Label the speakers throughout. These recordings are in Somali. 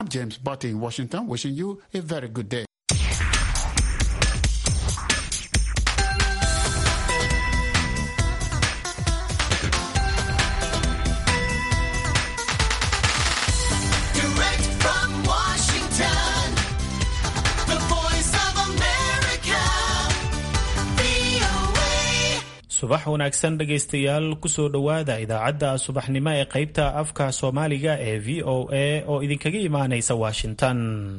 Speaker 1: I'm James Barty in Washington, wishing you a very good day.
Speaker 2: Direct from Washington, the voice of America, VOA.
Speaker 3: subax wanaagsan dhegaystayaal kusoo dhowaada idaacadda subaxnimo ee qaybta afka soomaaliga ee v o a oo idinkaga imaanaysa washington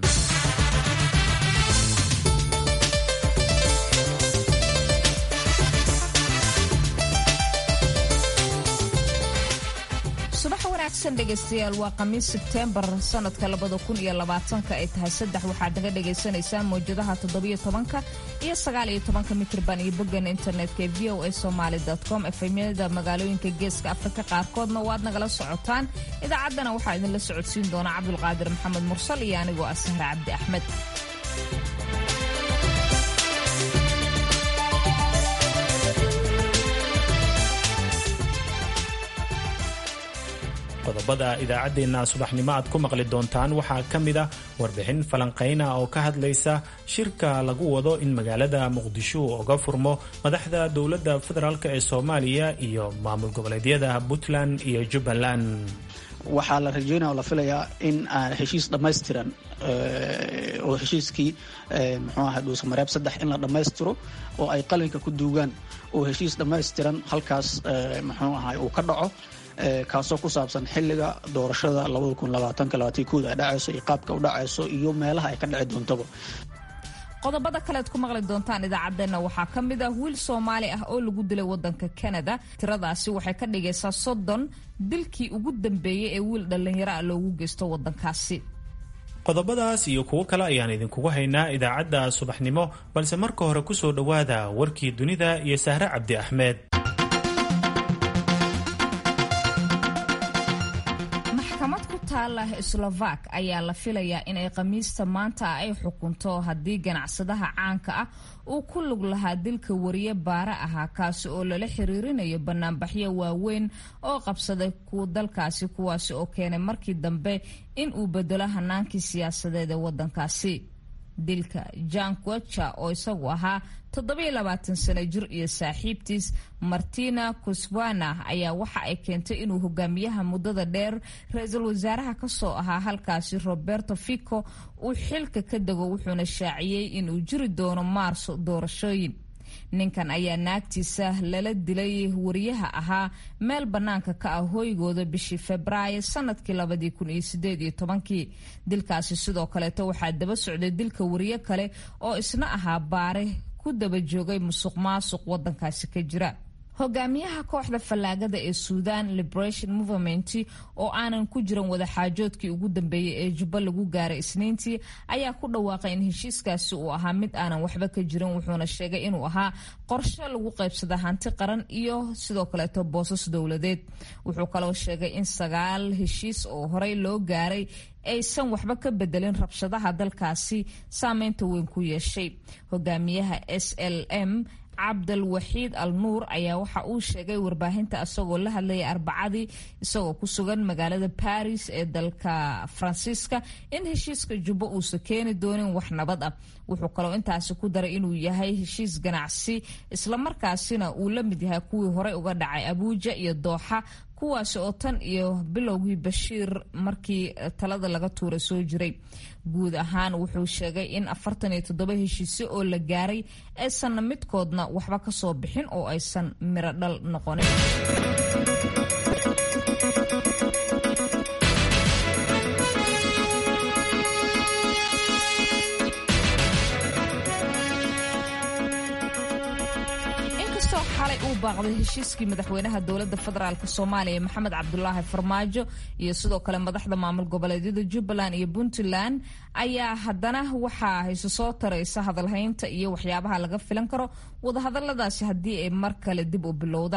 Speaker 4: subax wanaagsan dhegaystayaal waa khamiis sebteembar sanadka labada kun iyo labaatanka ay tahay saddex waxaad naga dhagaysanaysaan mawjadaha toddobiyo tobanka iyo sagaaliyo tobanka mitirban iyo boggeena internetka ee v o a somaali com efemyada magaalooyinka geeska afrika qaarkoodna waad nagala socotaan idaacaddana waxaa idinla socodsiin doona cabdulqaadir maxamed mursal iyo anigoo ah sahre cabdi axmed
Speaker 3: qodobada idaacaddeenna subaxnimo aad ku maqli doontaan waxaa ka mid a warbixin falanqayna oo ka hadlaysa shirka lagu wado in magaalada muqdisho uu uga furmo madaxda dowladda federaalk ee soomaaliya iyo maamul goboleedyada puntland iyo jubbaland
Speaker 5: waxaa la rajeynaya oo la filayaa in aan heshiis dhammaystiran eh, oo heshiiskii eh, muxuu ahay dhuusamareeb saddex in la dhammaystiro oo ay qalinka ku duugaan oo heshiis dhammaystiran halkaas eh, muxuu ahay uu ka dhaco eh, kaasoo ku saabsan xilliga doorashada ay dhacayso iyo qaabka u dhacayso iyo meelaha ay ka dhici doontaba
Speaker 4: qodobada kalead ku maqli doontaan idaacaddeenna waxaa ka mid ah wiil soomaali ah oo lagu dilay wadanka kanada tiradaasi waxay ka dhigaysaa soddon dilkii ugu dambeeyey ee wiil dhallinyaro ah loogu geysto wadankaasi
Speaker 3: qodobadaas iyo kuwo kale ayaan idinkugu haynaa idaacadda subaxnimo balse marka hore kusoo dhowaada warkii dunida iyo sahre cabdi axmed
Speaker 4: maxkamad ku taala slovak ayaa la filayaa inay khamiista maanta ay xukunto haddii ganacsadaha caanka ah uu ku lug lahaa dilka wariye baare ahaa kaasi oo lala xiriirinayo banaanbaxyo waaweyn oo qabsaday kuwa dalkaasi kuwaasi oo keenay markii dambe in uu bedelo hanaankii siyaasadeed ee wadankaasi dilka jan quecha oo isagu ahaa toddobayolabaatan sano jir iyo saaxiibtiis martina kuswana ayaa waxa ay keentay inuu hogaamiyaha muddada dheer ra-iisul wasaaraha kasoo ahaa halkaasi roberto fico uu xilka ka dego wuxuuna shaaciyey inuu jiri doono maarso doorashooyin ninkan ayaa naagtiisa lala dilay wariyaha ahaa meel bannaanka ka ah hoygooda bishii febraayo sanadkii labadii kun iyo sideed iyo tobankii dilkaasi sidoo kaleeto waxaa daba socday dilka wariye kale oo isna ahaa baare ku daba joogay musuq maasuq wadankaasi ka jira hogaamiyaha kooxda fallaagada ee suudan liberation movement oo aanan ku jiran wadaxaajoodkii ugu dambeeyey ee jubba lagu gaaray isniintii ayaa ku dhawaaqay in heshiiskaasi uu ahaa mid aanan waxba ka jirin wuxuuna sheegay inuu ahaa qorshe lagu qaybsada hanti qaran iyo sidoo kaleeto boosas dowladeed wuxuu kaloo sheegay in sagaal heshiis oo horey loo gaaray aysan waxba ka bedelin rabshadaha dalkaasi saameynta weyn ku yeeshay hogaamiyaha s l m cabdal waxiid al nuur ayaa waxa uu sheegay warbaahinta isagoo la hadlayay arbacadii isagoo ku sugan magaalada baris ee dalka faransiiska in heshiiska jubbo uusan keeni doonin wax nabad ah wuxuu kaloo intaasi ku daray inuu yahay heshiis ganacsi islamarkaasina uu la mid yahay kuwii horey uga dhacay abuuja iyo dooxa kuwaasi oo tan iyo bilowgii bashiir markii talada laga tuura soo jiray guud ahaan wuxuu sheegay in afartan iyo toddoba heshiisyo oo la gaaray aysanna midkoodna waxba ka soo bixin oo aysan miro dhal noqonin inkastoo xalay uu baaqday heshiiskii madaxweynaha dowladda federaalk soomaaliya maxamed cabdulaahi farmaajo iyo sidoo kale madaxda maamul goboleedyada jubbaland iyo puntland ayaa haddana waxaa hayse soo taraysa hadalhaynta iyo waxyaabaha laga filan karo wadahadaladaasi haddii ay mar kale dib u bilowdaan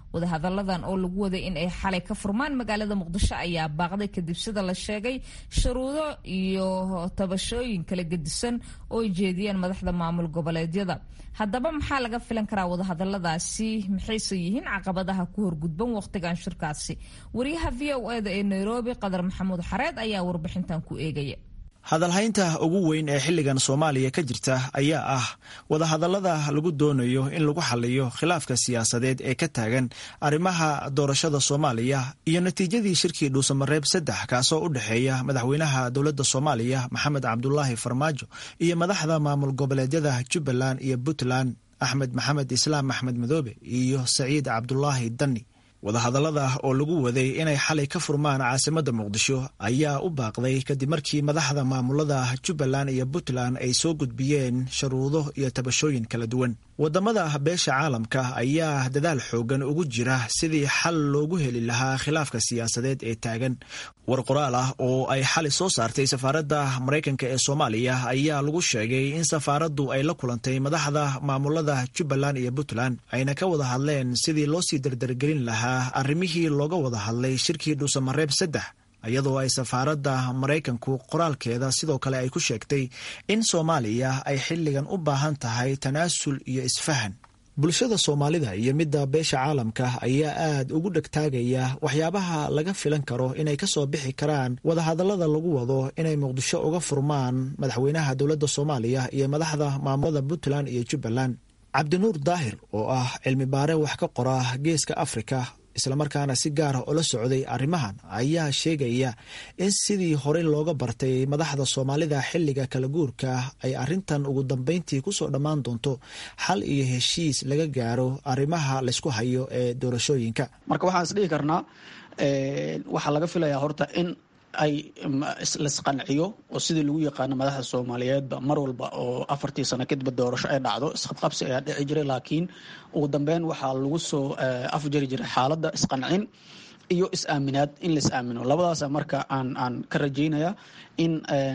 Speaker 4: wadahadalladan oo lagu waday in ay xalay ka furmaan magaalada muqdisho ayaa baaqday kadib sida la sheegay shuruudo iyo tabashooyin kala gedisan oo ay jeediyeen madaxda maamul goboleedyada haddaba maxaa laga filan karaa wadahadaladaasi maxayse yihiin caqabadaha ku horgudban wakhtigan shirkaasi wariyaha v o eda ee nairobi qadar maxamuud xareed ayaa warbixintan ku eegaya
Speaker 6: hadalhaynta ugu weyn ee xilligan soomaaliya ka jirta ayaa ah wadahadallada lagu doonayo in lagu xaliyo khilaafka siyaasadeed ee ka taagan arrimaha doorashada soomaaliya iyo natiijadii shirkii dhuusamareeb saddex kaasoo u dhexeeya madaxweynaha dowladda soomaaliya maxamed cabdulaahi farmaajo iyo madaxda maamul goboleedyada jubbaland iyo puntland axmed maxamed islaam axmed madoobe iyo saciid cabdulaahi danni wadahadallada oo lagu waday inay xalay ka furmaan caasimadda muqdisho ayaa u baaqday kadib markii madaxda maamulada jubbaland iyo puntland ay soo gudbiyeen sharuudo iyo tabashooyin kala duwan wadamada beesha caalamka ayaa dadaal xoogan ugu jira sidii xal loogu heli lahaa khilaafka siyaasadeed ee taagan war qoraal ah oo ay xali soo saartay safaaradda maraykanka ee soomaaliya ayaa lagu sheegay in safaaraddu ay la kulantay madaxda maamulada jubbaland iyo puntland ayna ka wada hadleen sidii loo sii dardargelin lahaa arrimihii looga wada hadlay shirkii dhuusamareeb saddex iyadoo ay safaaradda maraykanku qoraalkeeda sidoo kale ay ku sheegtay in soomaaliya ay xilligan u baahan tahay tanaasul iyo isfahan bulshada soomaalida iyo midda beesha caalamka ayaa aad ugu dhegtaagaya waxyaabaha laga filan karo inay ka soo bixi karaan wadahadallada lagu wado inay muqdisho uga furmaan madaxweynaha dowladda soomaaliya iyo madaxda maamulada puntland iyo jubbaland cabdinuur daahir oo ah cilmi baare wax ka qora geeska afrika islamarkaana si gaara ula socday arrimahan ayaa sheegaya in sidii horey looga bartay madaxda soomaalida xilliga kala guurka ay arrintan ugu dambeyntii kusoo dhammaan doonto xal iyo heshiis laga gaaro arrimaha laysku hayo ee doorashooyinka
Speaker 5: marka waxaan is dhihi karnaa waxaa laga filayaa horta in ay laisqanciyo oo sidii lagu yaqaano madaxda soomaaliyeedba mar walba oo afartii sano kadib doorasho ay dhacdo isqabqabsi ayaa dhici jiray laakiin ugu dambeyn waxaa lagu soo afjari jiray xaaladda isqancin iyo is-aaminaad in la is-aamino labadaasa marka aan aan ka rajaynaya in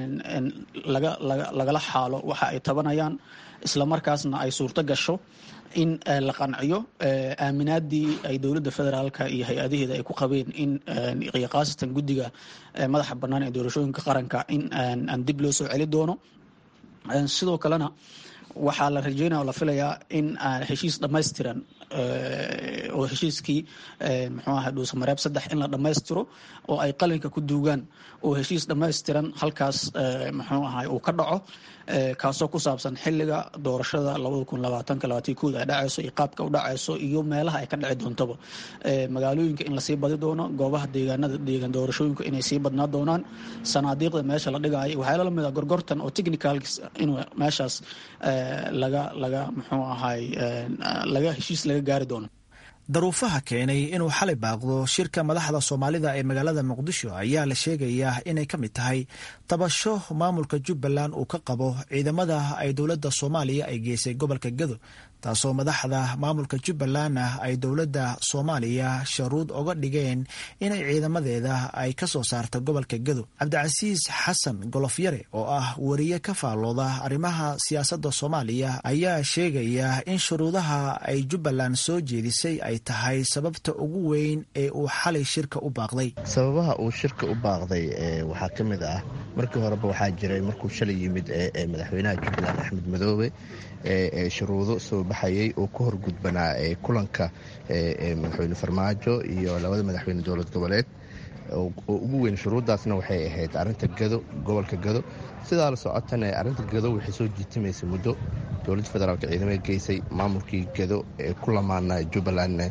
Speaker 5: laga laga lagala xaalo waxa ay tabanayaan islamarkaasna ay suurto gasho in la qanciyo aaminaadii ay dowladda federaalka iyo hay-adaheeda ay ku qabeen in iyo khaasatan guddiga madaxa bannaan ee doorashooyinka qaranka in aan dib loo soo celi doono sidoo kalena waxaa la rajeynaya oo la filayaa in heshiis dhammaystiran oo heshiiskii muxuu ahay dhuusamareeb saddex in la dhammaystiro oo ay qalinka ku duugaan oo heshiis dhammaystiran halkaas muxuu ahay uu ka dhaco kaasoo ku saabsan xiliga doorashada labada kun labaatanka labaatan kood ay dhacayso iyo qaabka u dhacayso iyo meelaha ay ka dhici doontaba magaalooyinka in lasii badi doono goobaha deegaanada deegaan doorashooyinka inay sii badnaa doonaan sanaadiiqda meesha la dhigaayo waxyaala lamid a gorgortan oo technicalkis inuu meeshaas laga laga muxuu ahay laga heshiis laga gaari doono
Speaker 6: daruufaha keenay inuu xalay baaqdo shirka madaxda soomaalida ee magaalada muqdisho ayaa la sheegayaa inay ka mid tahay tabasho maamulka jubbaland uu ka qabo ciidamada ay dowladda soomaaliya ay geysay gobolka gado taasoo madaxda maamulka jubbalandna ay dowladda soomaaliya sharuud oga dhigeen inay ciidamadeeda ay ka soo saarto gobolka gado cabdicasiis xasan golofyare oo ah wariye ka faallooda arrimaha siyaasadda soomaaliya ayaa sheegaya in shuruudaha ay jubbaland soo jeedisay ay tahay sababta ugu weyn ee uu xalay shirka u baaqday
Speaker 7: sababaha uu shirka u baaqday waxaa ka mid ah markii horeba waxaa jiray markuu shalay yimid madaxweynaha jubbaland axmed madoobe shuruudo soo baxayay oo ka horgudbanaa kulanka madaxweyne farmaajo iyo labada madaxweyne dowlad goboleed oo ugu weyn shuruuddaasna waxay ahayd arinta gado gobolka gado sidaa la socotana arinta gado waxay soo jiitimaysa muddo dowladda federaalk ciidamada geysay maamulkii gado ee ku lamaana jubbalandna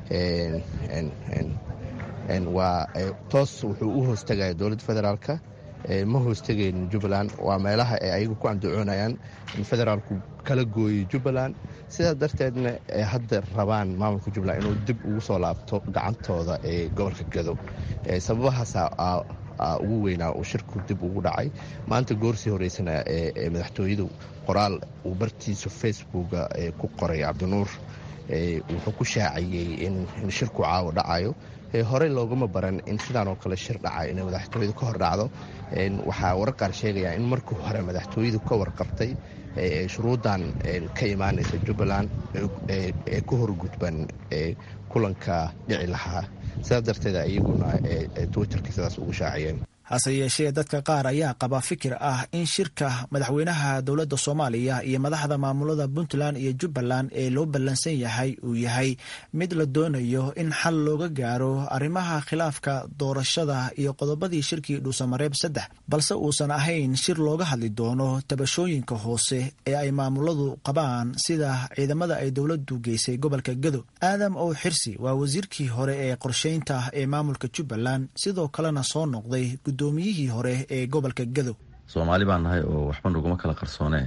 Speaker 7: waa toos wuxuu u hoostagaya dowladda federaalka ma hoostegayn jubbaland waa meelaha ay ayagu ku andacoonayaan in federaalku kala gooyay jubbaland sidaa darteedna ay hadda rabaan maamulka jubbaland inuu dib ugu soo laabto gacantooda ee gobolka gado sababahaasa ugu weynaa uu shirku dib ugu dhacay maanta goorsii horeysana ee madaxtooyadu qoraal uu bartiisa facebooka ku qoray cabdinuur wuxuu ku shaaciyey in shirku caawo dhacayo horey loogama baran in sidaan oo kale shir dhaca inay madaxtooyadu ka hor dhacdo waxaa warar qaar sheegaya in markii hore madaxtooyadu ka warqabtay shuruuddan ka imaanaysa jubbaland ee ku horgudban kulanka dhici lahaa sidaas darteed iyaguna twitterka sidaas ugu shaaciyeen
Speaker 6: hase yeeshee dadka qaar ayaa qaba fikir ah in shirka madaxweynaha dowladda soomaaliya iyo madaxda maamulada puntland iyo jubbaland ee loo ballansan yahay uu yahay mid la doonayo in xal looga gaaro arrimaha khilaafka doorashada iyo qodobadii shirkii dhuusamareeb saddex balse uusan ahayn shir looga hadli doono tabashooyinka hoose ee ay maamuladu qabaan sida ciidamada ay dowladdu geysay gobolka gado aadam ow xirsi waa wasiirkii hore ee qorsheynta ee maamulka jubbaland sidoo kalena soo noqday gudoomiyihii hore ee gobolka gado
Speaker 8: soomaali baan nahay oo waxba naguma kala qarsoonee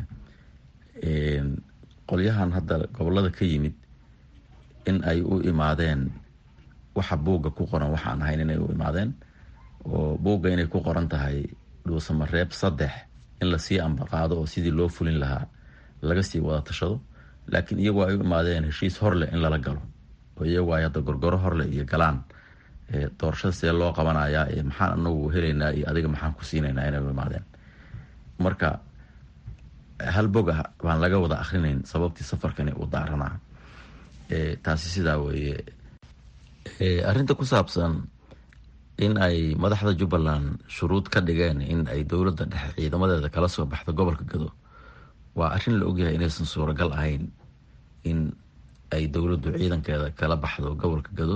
Speaker 8: qolyahan hadda gobolada ka yimid in ay u imaadeen waxa buugga ku qoran waxaan ahayn inay u imaadeen oo buugga inay ku qoran tahay dhuusamareeb saddex in lasii ambaqaado oo sidii loo fulin lahaa laga sii wada tashado laakiin iyagoo ay u imaadeen heshiis horleh in lala galo oo iyagoo ay hadda gorgoro horleh iyo galaan doorashada see loo qabanayaa maxaan anagu helaynaa iyo adiga maxaan ku siinaynaa inay u imaadeen marka hal bog ah baan laga wada akrinayn sababtii safarkani uu daaranaa taasi sidaa weeye arrinta ku saabsan in ay madaxda jubbaland shuruud ka dhigeen in ay dowladda dhexe ciidamadeeda kala soo baxdo gobolka gado waa arrin la ogyahay inaysan suuragal ahayn in ay dowladdu ciidankeeda kala baxdo gobolka gado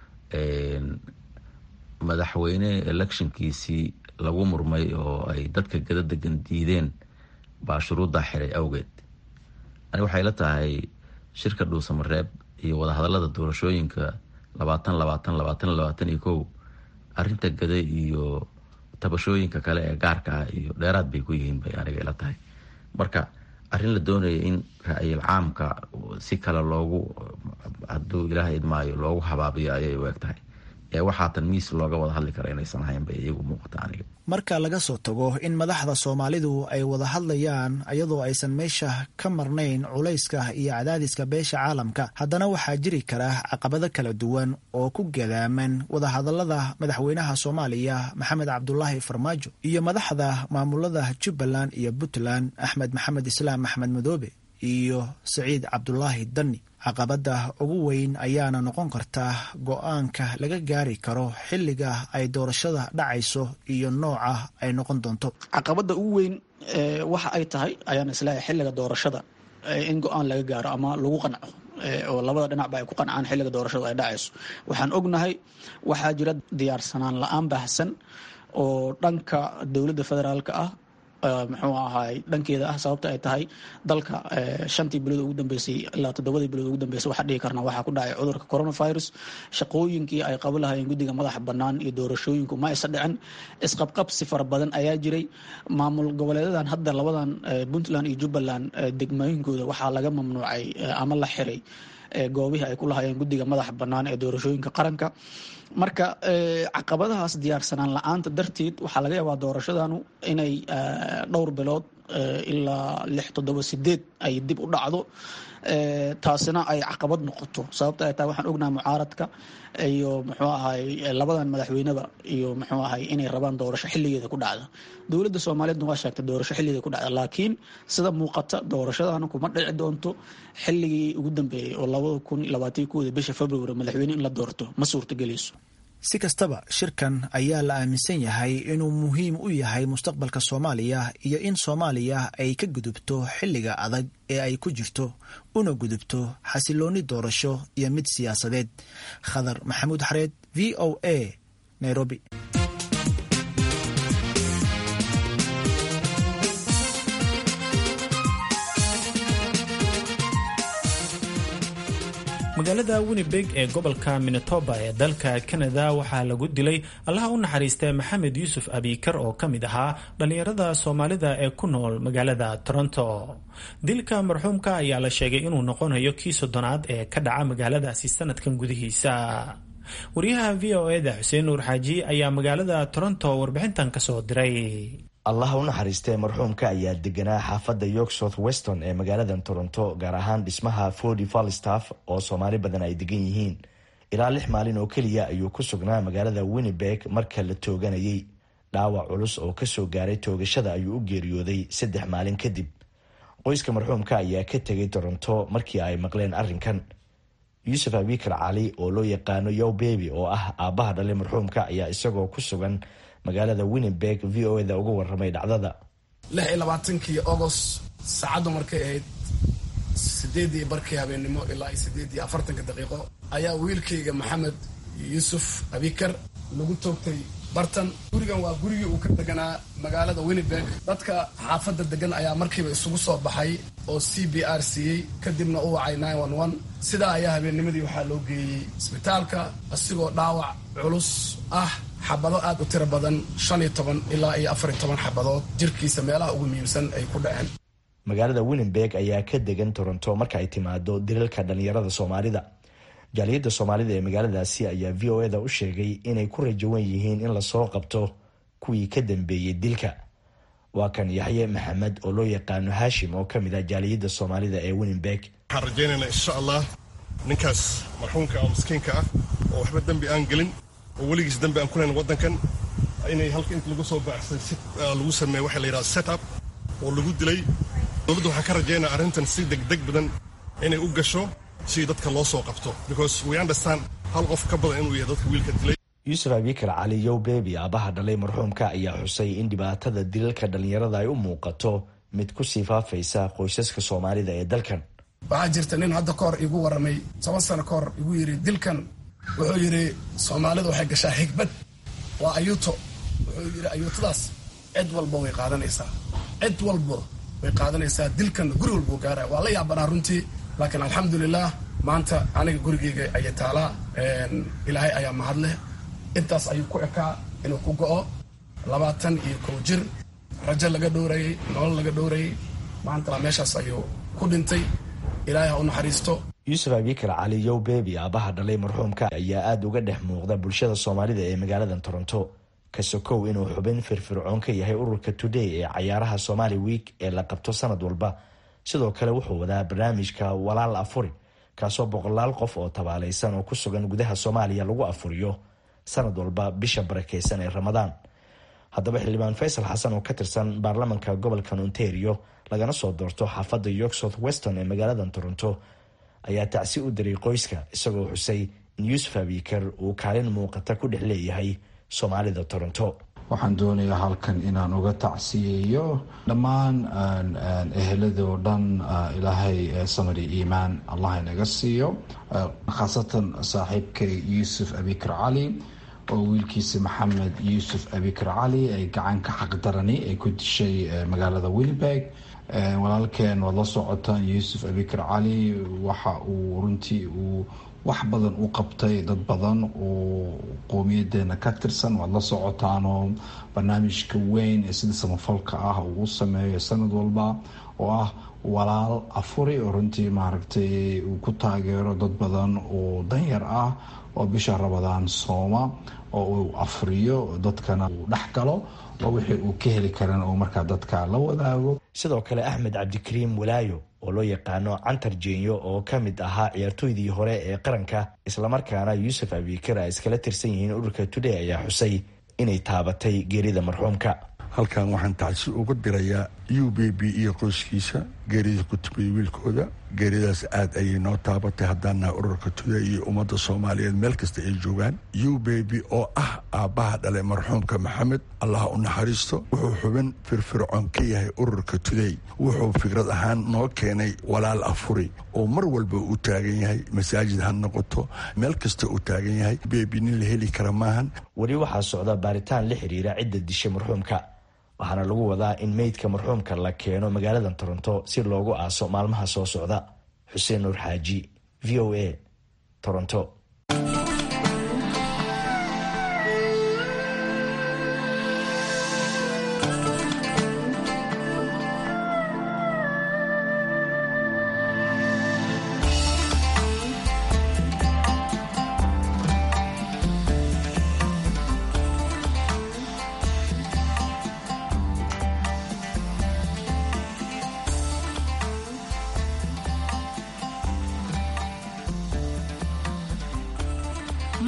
Speaker 8: madaxweyne electionkiisii lagu murmay oo ay dadka gada degan diideen baa shuruuddaa xiray awgeed ani waxay la tahay shirka dhuusamareeb iyo wadahadalada doorashooyinka labaatan labaatan labaatan labaatan iyo kow arinta gada iyo tabashooyinka kale ee gaarka ah iyo dheeraad bay ku yihiin bay aniga ila tahay marka arrin la doonaya in ra-yil caamka si kale loogu hadduu ilaaha idmaayo loogu habaabiyo ayay u eg tahay ee waxaatan miis looga wada hadli kara inaysan ahayn bay iyagu muuqata aniga
Speaker 6: marka laga soo tago in madaxda soomaalidu ay wada hadlayaan iyadoo aysan meesha ka marnayn culayska iyo cadaadiska beesha caalamka haddana waxaa jiri kara caqabado kala duwan oo ku gadaaman wadahadalada madaxweynaha soomaaliya maxamed cabdulaahi farmaajo iyo madaxda maamulada jubbaland iyo puntland axmed maxamed islaam axmed madoobe iyo saciid cabdulaahi dani caqabada ugu weyn ayaana noqon karta go-aanka laga gaari karo xilliga ay doorashada dhacayso iyo nooca ay noqon doonto
Speaker 5: caqabada ugu weyn waxa ay tahay ayaan isleeyahay xilliga doorashada in go-aan laga gaaro ama lagu qanco oo labada dhinacba ay ku qancaan xilliga doorashada ay dhacayso waxaan ognahay waxaa jira diyaarsanaan la-aan baahsan oo dhanka dowladda federaalka ah muxuu ahaay dhankeeda ah sababta ay tahay dalka shantii bilood ugu dambeysay ilaa toddobadii bilood ugu dambeysay waxaa dhihi karna waxaa ku dhacay cudurka coronavirus shaqooyinkii ay qaban lahayeen guddiga madaxa bannaan iyo doorashooyinku ma aysa dhicin isqabqabsi fara badan ayaa jiray maamul goboleedadan hadda labadan puntland iyo jubbaland degmooyinkooda waxaa laga mamnuucay ama la xiray goobihii ay ku lahayeen guddiga madaxa bannaan ee doorashooyinka qaranka marka caqabadahaas diyaarsanaan la-aanta darteed waxaa laga yaabaa doorashadanu inay dhowr bilood ilaa lix toddoba sideed ay dib u dhacdo taasina ay caqabad noqoto sababta ay tahay waxaan ognahay mucaaradka iyo muxuu ahay labadan madaxweyneba iyo muxuu ahay inay rabaan doorasho xilligeeda ku dhacda dowladda soomaaliyeedna waa sheegtay doorasho xilligeeda ku dhacda laakiin sida muuqata doorashadana kuma dhici doonto xilligii ugu dambeeyey oo labada kun labaatan kooda bisha february madaxweyne in la doorto ma suurtagelayso
Speaker 6: si kastaba shirkan ayaa la aaminsan yahay inuu muhiim u yahay mustaqbalka soomaaliya iyo in soomaaliya ay ka gudubto xilliga adag ee ay ku jirto una gudubto xasilooni doorasho iyo mid siyaasadeed khadar maxamuud xareed v o a nairobi
Speaker 3: magaalada winnibeg ee gobolka minetoba ee dalka kanada waxaa lagu dilay allaha u naxariistay maxamed yuusuf abikar oo ka mid ahaa dhallinyarada soomaalida ee ku nool magaalada toronto dilka marxuumka ayaa la sheegay inuu noqonayo kii soddonaad ee ka dhaca magaaladaasi sanadkan gudihiisa wariyaha v o eda xuseen nuur xaaji ayaa magaalada toronto warbixintan kasoo diray
Speaker 9: allaha u naxariistee marxuumka ayaa deganaa xaafadda york south weston ee magaalada toronto gaar ahaan dhismaha fordy falstaff oo soomaali badan ay degan yihiin ilaa lix maalin oo keliya ayuu ku sugnaa magaalada winnibeg marka la tooganayay dhaawac culus oo kasoo gaaray toogashada ayuu u geeriyooday saddex maalin kadib qoyska marxuumka ayaa ka tegay toronto markii ay maqleen arrinkan yuusuf abikar cali oo loo yaqaano yow bebi oo ah aabbaha dhalay marxuumka ayaa isagoo ku sugan magaalada winnenberg v o eda uga waramay dhacdada
Speaker 10: lix iyo labaatankii agost saacaddu markay ahayd sideedii barkii habeennimo ilaa sideed iyo afartanka daqiiqo ayaa wiilkayga maxamed yuusuf abikar lagu toogtay bartan gurigan waa gurigii uu ka deganaa magaalada winnenberg dadka xaafadda degan ayaa markiiba isugu soo baxay oo c b r siiyey kadibna u wacay sidaa ayaa habeennimadii waxaa loo geeyey isbitaalka asigoo dhaawac culus ah xabado aad u tiro badan shan iyo toban ilaa iyo afar iyo toban xabadood jirkiisa meelaha ugu muhiimsan ay ku dhaceen
Speaker 9: magaalada winnenberg ayaa ka degan toronto marka ay timaado dilalka dhalinyarada soomaalida jaaliyadda soomaalida ee magaaladaasi ayaa v o eda u sheegay inay ku rajawan yihiin in lasoo qabto kuwii ka dambeeyey dilka waa kan yaxye maxamed oo loo yaqaano haashim oo ka mid ah jaaliyadda soomaalida ee winnenberg
Speaker 11: waxaan rajaynaynaa insha allah ninkaas marxuumka oo miskiinka ah oo waxba dembi aan gelin oo weligiis dembi aan ku lahayn waddankan inay halka inta lagu soo baaxsay si lagu sameeyo waxa la yidhaha set up oo lagu dilay dowladda waxaan ka rajaynaa arrintan si degdeg badan inay u gasho si dadka loo soo qabto because we understand hal qof ka badan inuu yahay dadka wiilka dilay
Speaker 9: yuusuf abikar cali yow bebi aabaha dhalay marxuumka ayaa xusay in dhibaatada dilalka dhalinyarada ay u muuqato mid ku sii faafaysa qoysaska soomaalida ee dalkan
Speaker 10: waxaa jirta nin hadda ka hor igu warramay toban sano ka hor igu yidhi dilkan wuxuu yidhi soomaalidu waxay gashaa xigbad waa ayuuto wuxuu yidhi ayuutadaas cid walba way qaadanaysaa cid walba way qaadanaysaa dilkan guri walbuu gaaraya waa la yaabanaa runtii laakiin alxamdulilah maanta aniga gurigeyga ayay taalaa ilaahay ayaa mahadleh intaas ayuu ku ekaa inuu ku go'o labaatan iyo kow jir rajo laga dhowrayay nolol laga dhowrayay maantana meeshaas ayuu ku dhintay ilaahay ha u naxariisto
Speaker 9: yuusuf abikar cali yow bebi aabaha dhalay marxuumka ayaa aada uga dhex muuqda bulshada soomaalida ee magaalada toronto ka sokow inuu xubin firfircoon ka yahay ururka today ee cayaaraha somali week ee la qabto sanad walba sidoo kale wuxuu wadaa barnaamijka walaal afuri kaasoo boqolaal qof oo tabaalaysan oo ku sugan gudaha soomaaliya lagu afuriyo sanad walba bisha barakeysan ee ramadaan haddaba xildhibaan faysal xasan oo ka tirsan baarlamanka gobolkan ontario lagana soo doorto xaafadda york south weston ee magaalada toronto ayaa tacsi u diray qoyska isagoo xusay in yuusuf abikar uu kaalin muuqata ku dhex leeyahay soomaalida toronto
Speaker 12: waxaan doonayaa halkan inaan uga tacsiyeeyo dhammaan eheladoo dhan ilaahay samari iimaan allah inaga siiyo khaasatan saaxiibkay yuusuf abikar cali oo wiilkiisa maxamed yuusuf abikar cali ay gacan ka xaqdarani ay ku dishay magaalada winnenberg walaalkeen waad la socotaan yuusuf abikar cali waxa uu runtii uu wax badan u qabtay dad badan oo qowmiyadeena ka tirsan waad la socotaanoo barnaamijka weyn ee sida samafalka ah uu u sameeyo sanad walba oo ah walaal afuri oo runtii maaragtay uu ku taageero dad badan oo danyar ah oo bisha rabadaan sooma oo uu afriyo dadkana uu dhex galo oo wixii uu ka heli karan uu markaa dadka la wadaago
Speaker 9: sidoo kale axmed cabdikariim walaayo oo loo yaqaano cantar jeenyo oo ka mid ahaa ciyaartooydii hore ee qaranka islamarkaana yuusuf abikar ay iskala tirsan yihiin ururka today ayaa xusay inay taabatay geerida marxuumka
Speaker 13: halkan waxaan tacsi uga dirayaa u b b iyo qoyskiisa geerida ku timid wiilkooda geeridaas aad ayay noo taabatay haddaana ururka tuday iyo ummadda soomaaliyeed meel kasta ay joogaan u b b oo ah aabbaha dhalay marxuumka maxamed allah u naxariisto wuxuu xubin firfircoon ka yahay ururka tuday wuxuu fikrad ahaan noo keenay walaal afuri oo mar walba uu taagan yahay masaajid ha noqoto meel kasta uu taagan yahay bebi nin la heli kara maahan
Speaker 9: weli waxaa socda baaritaan la xiriira cidda dishay marxuumka waxaana lagu wadaa in meydka marxuumka la keeno magaalada toronto si loogu aaso maalmaha soo socda xuseen nuur xaaji v o a toronto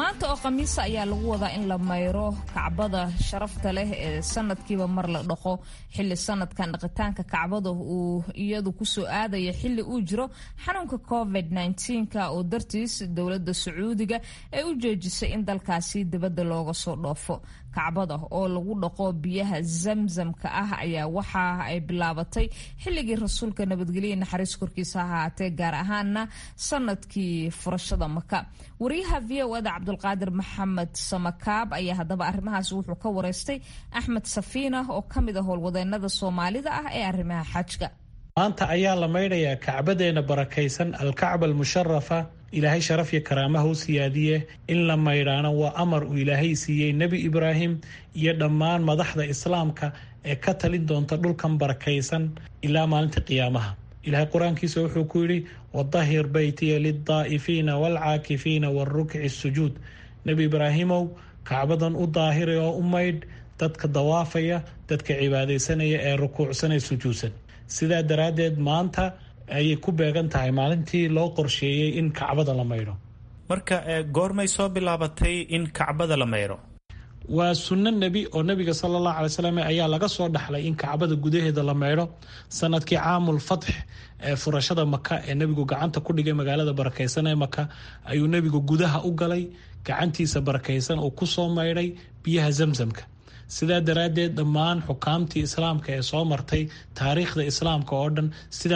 Speaker 4: maanta oo khamiisa ayaa lagu wadaa in la mayro kacbada sharafta leh ee sanadkiiba mar la dhaqo xili sanadkan dhaqitaanka kacbada uu iyadu kusoo aadaya xili uu jiro xanuunka covid -ka oo dartiis dowlada sacuudiga ay u joojisay in dalkaasi dibadda looga soo dhoofo kacbada oo lagu dhaqo biyaha zamzamka ah ayaa waxa ay bilaabatay xilligii rasuulka nabadgelya naxariis korkiisa ahaatee gaar ahaana sanadkii furashada maka wariyaha v o ada cabdulqaadir maxamed samakaab ayaa haddaba arrimahaas wuxuu ka wareystay axmed safiina oo ka mid a howlwadeenada soomaalida ah ee arrimaha xajka
Speaker 14: maanta ayaa la maydhayaa kacbadeena barakaysan alkacba almusharafa ilaahay sharaf iyo karaamaha u siyaadiye in la maydhaano waa amar uu ilaahay siiyey nebi ibraahim iyo dhammaan madaxda islaamka ee ka talin doonta dhulkan barakaysan ilaa maalinta qiyaamaha ilaahay qur-aankiisa wuxuu ku yidhi wadahir beytiya lildaa'ifiina waalcaakifiina waalrukci sujuud nebi ibraahimow kacbadan u daahira oo u maydh dadka dawaafaya dadka cibaadaysanaya ee rukuucsanee sujuudsan sidaa daraaddeed maanta ayay ku beegan tahay maalintii loo qorsheeyey in kacbada la maydho
Speaker 3: marka goormay soo bilaabatay in kacbada la maydho
Speaker 14: waa sunno nebi oo nebiga sala allahu alay slam ayaa laga soo dhaxlay in kacbada gudaheeda la maydho sanadkii caamul fatx ee furashada maka ee nebigu gacanta ku dhigay magaalada barakaysan ee maka ayuu nebigu gudaha u galay gacantiisa barakaysan oo kusoo maydhay biyaha zamzamka sidaa daraaddeed dhammaan xukaamtii islaamka ee soo martay taariikhda islaamka oo dhan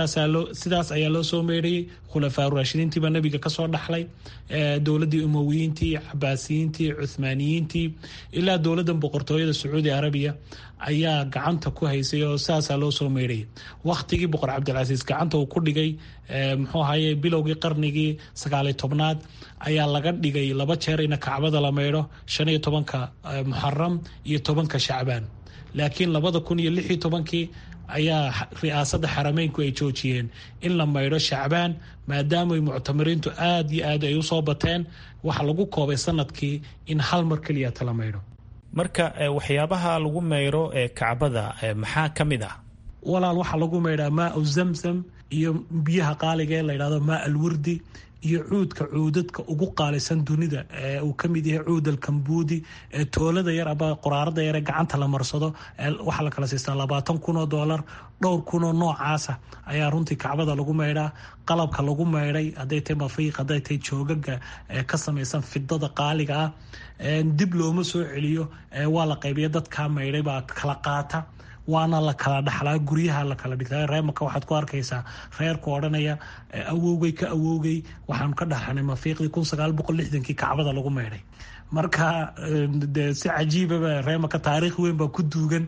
Speaker 14: sidaas ayaa loo soo meydhayay khulafaa raashidiintiibaa nebiga kasoo dhaxlay dowladii umowiyiintii cabaasiyiintii cuhmaaniyiintii ilaa dowladdan boqortooyada sacuudi arabiya ayaa gacanta ku haysay oo sidaasaa loo soo meydhayay wakhtigii boqor cabdilcasiis gacanta uu ku dhigay muxuu ahaye bilowgii qarnigii sagaaliy tobnaad ayaa laga dhigay laba jeer ina kacbada la maydho shan iyo tobanka muxaram iyo tobanka shacbaan laakiin labada kun iyo lix iyo tobankii ayaa ri'aasadda xarameynku ay joojiyeen in la maydho shacbaan maadaamay muctamiriintu aada iyo aad ay usoo bateen waxa lagu koobay sanadkii in hal mar keliya tala maydho
Speaker 3: marka waxyaabaha lagu mayro ee kacbada maxaa ka mid ah
Speaker 14: walaal waxaa lagu maydhaa maau zamzam iyo biyaha qaaliga ee layidhahdo maa alwurdi iyo cuudka cuudadka ugu qaalisan dunida ee uu ka mid yahay cuud alkambuudi ee toolada yar aba qoraarada yar ee gacanta la marsado waxaa la kala siistaa labaatan kun oo doolar dhowr kun oo noocaasa ayaa runtii kacbada lagu maydhaa qalabka lagu maydhay hadday tahay mafiiq hadday tahay joogaga ee ka samaysan fidada qaaliga ah dib looma soo celiyo waa la qaybiya dadkaa maydhay baa kala qaata waana la kala dhaxlaa guryaha la kala dhigtaa reemaka waxaad ku arkaysaa reerku odhanaya awowgay ka awowgay waxaanu ka dhaxanay mafiiqdii kun sagaal boqol lixdankii kacbada lagu maydhay marka de si cajiibaba reemaka taariikh weyn baa ku duugan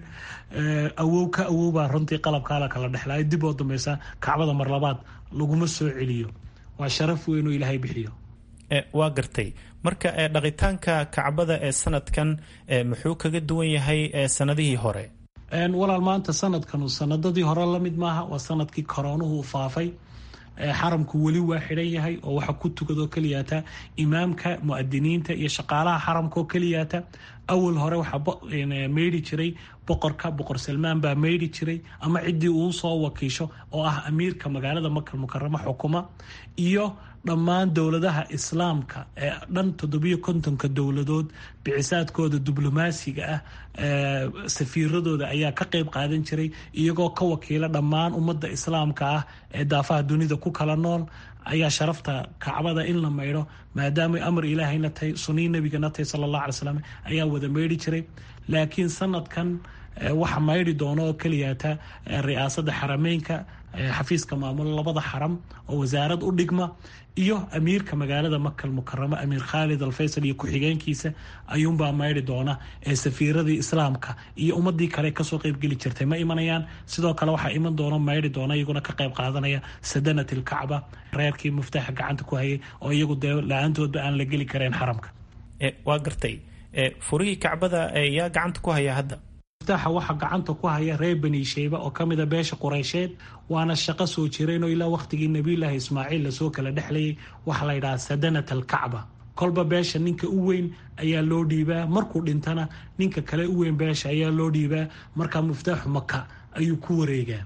Speaker 14: awow ka awow baa runtii qalabkaa la kala dhexlaa dib oo dambeysa kacbada mar labaad laguma soo celiyo waa sharaf weyn oo ilaahay bixiyo
Speaker 3: waa gartay marka dhaqitaanka kacbada ee sanadkan muxuu kaga duwan yahay sanadihii hore
Speaker 14: walaal maanta sanadkanu sanadadii hore lamid maaha waa sanadkii koroonuhu faafay xaramku weli waa xidhan yahay oo waxa ku tukadoo keliyaata imaamka muadiniinta iyo shaqaalaha xaramka oo keliyaata awal hore waxaa meydhi jiray boqorka boqor salmaan baa meydhi jiray ama ciddii uu soo wakiisho oo ah amiirka magaalada makal mukaramo xukuma iyo dhammaan dowladaha islaamka ee dhan toddobiyo kontonka dowladood bicisaadkooda diblomaasiga ah safiiradooda ayaa ka qeyb qaadan jiray iyagoo ka wakiila dhammaan ummadda islaamka ah ee daafaha dunida ku kala nool ayaa sharafta kacbada in la maydho maadaamay amar ilaahayna tahay sunii nebigana tahay sala allah alay slam ayaa wada maydhi jiray laakiin sanadkan waxa maydhi doono oo keliyaata ri'aasadda xarameynka xafiiska maamulo labada xaram oo wasaarad u dhigma iyo amiirka magaalada makal mukaramo amiir khaalid alfaysal iyo ku-xigeenkiisa ayuunbaa maydhi doona ee safiiradii islaamka iyo ummadii kale kasoo qeybgeli jirtay ma imanayaan sidoo kale waxaa iman doona maydhi doona iyaguna ka qeyb qaadanaya sadanat ilkacba reerkii muftaaxa gacanta ku hayay oo iyagu dee la-aantoodba aan la geli kareen xaramka
Speaker 3: waa gartay furihii kacbada yaa gacanta ku haya hadda
Speaker 14: muftaxa waxaa gacanta ku haya reer bani sheyba oo kamida beesha qureysheed waana shaqo soo jireenoo ilaa waqtigii nabiyulaahi ismaaciil lasoo kala dhexlayay waxaa la yidhaha sadanat alkacba kolba beesha ninka u weyn ayaa loo dhiibaa markuu dhintana ninka kale u weyn beesha ayaa loo dhiibaa markaa muftaaxu maka ayuu ku wareegaa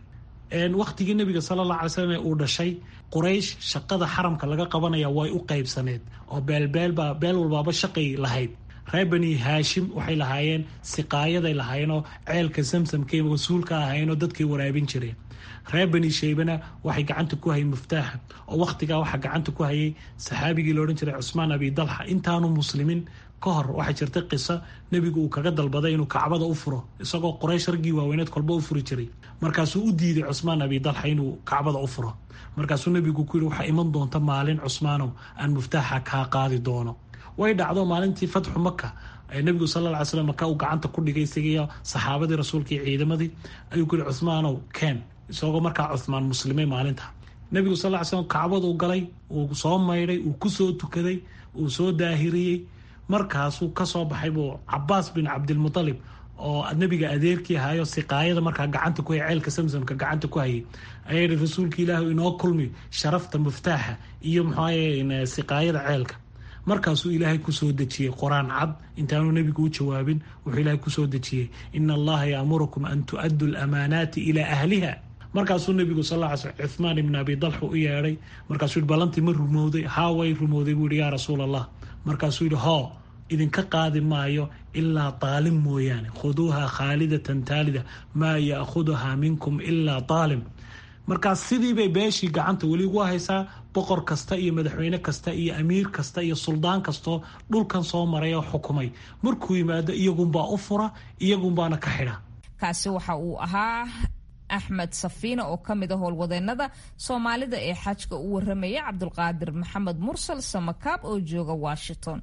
Speaker 14: wakhtigii nebiga sala alla alay slam ee uu dhashay quraysh shaqada xaramka laga qabanaya way u qaybsaneed oo beelbeelba beel walbaaba shaqay lahayd reer bani haashim waxay lahaayeen siqaayaday lahaayeen oo ceelka samsamkay mas-uulka ahaayeenoo dadkay waraabin jireen reer bani shaybana waxay gacanta ku hayeen muftaaxa oo wakhtigaa waxaa gacanta ku hayay saxaabigii loodhan jiray cusmaan abi dalxa intaanu muslimin ka hor waxaa jirtay qiso nebigu uu kaga dalbaday inuu kacbada u furo isagoo qoraysh raggii waaweyneed kolba u furi jiray markaasuu u diiday cusmaan abi dalxa inuu kacbada u furo markaasuu nebigu ku yidhi waxaa iman doonta maalin cusmaanow aan muftaaxa kaa qaadi doono way dhacdo maalintii fatxu maka nebigu sal lla ly slam maka uu gacanta ku dhigay isagiiyo saxaabadii rasuulka iyo ciidamadii ayuu ku yihi cuhmaanow keen isagoo markaa cuhmaan muslimay maalinta nebigu sal ly slam kacbaduu galay uu soo maydhay uu kusoo tukaday uu soo daahiriyey markaasuu kasoo baxay buu cabaas bin cabdilmutalib oo nebiga adeerkii ahayo siqaayada markaa gacanta ku hayay ceelka samsamka gacanta ku hayay ayaa yihi rasuulka ilaahi inoo kulmi sharafta muftaaxa iyo muxuaye siqaayada ceelka markaasuu ilaahay kusoo dejiyey qor-aan cad intaanu nebigu u jawaabin wuxuu ilaahay kusoo dejiyey ina allaha yaamurukum an tu'addu lamaanaati ilaa ahliha markaasuu nebigu sal lla ly slm cuhmaan ibn abi dalxa u yeedhay markaasuu yihi ballantii ma rumowday haa way rumowday buu yihi yaa rasuul allah markaasuu yihi hoo idinka qaadi maayo ilaa daalim mooyaane khuduuha khaalidatan taalida maa ya'khuduhaa minkum ilaa daalim markaas sidii bay beeshii gacanta weli ugu haysaa boqor kasta iyo madaxweyne kasta iyo amiir kasta iyo suldaan kastoo dhulkan soo maray oo xukumay markuu yimaado iyagunbaa u fura iyagunbaana ka xidha
Speaker 4: kaasi waxa uu ahaa axmed safiina oo ka mid a howlwadeennada soomaalida ee xajka u waramaya cabdulqaadir maxamed mursal samakaab oo jooga washington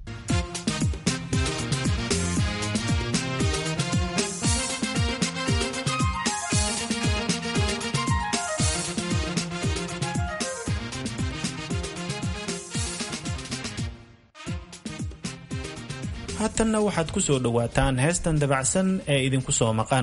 Speaker 3: haatanna waxaad ku soo dhowaataan heestan dabacsan ee idinku soo maqan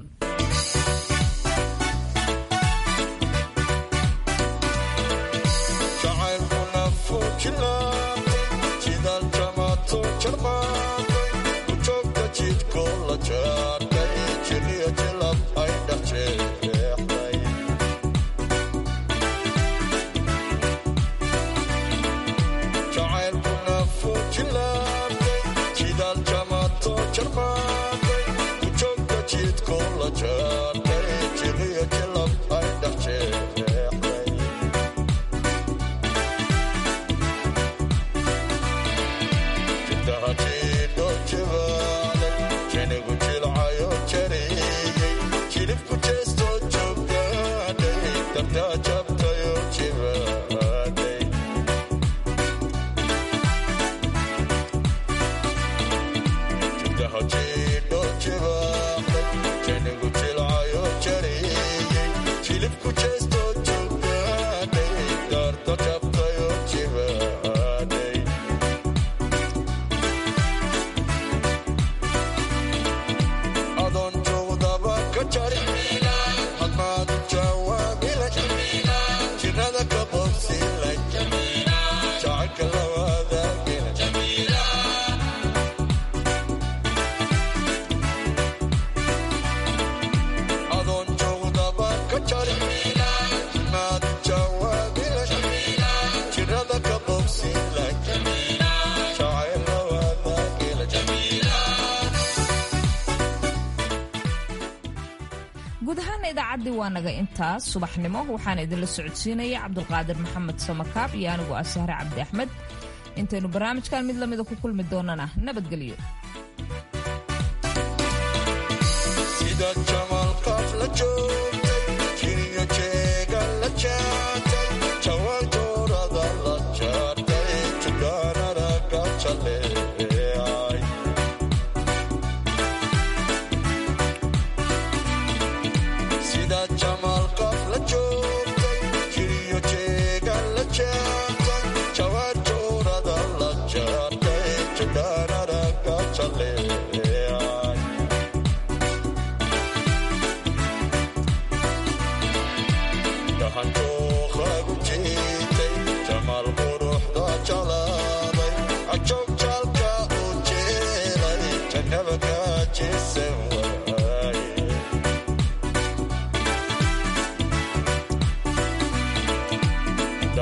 Speaker 4: guud ahaana idaacaddii waa naga intaas subaxnimo waxaana idinla socodsiinaya cabdulqaadir maxamed samakaab iyo anigu ah sahre cabdi axmed intaynu barnaamijkan mid lamida ku kulmi doonana nabadgelyo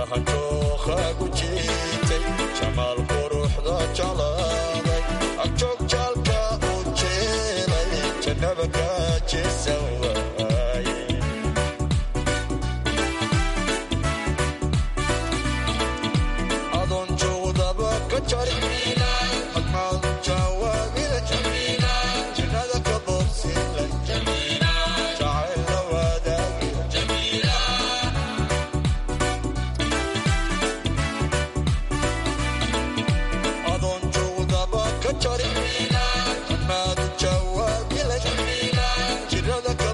Speaker 15: jookhaagu jiitay jamaal quruxda jeclaaday agjoog jaalka u jeelay jannaba kaajesaw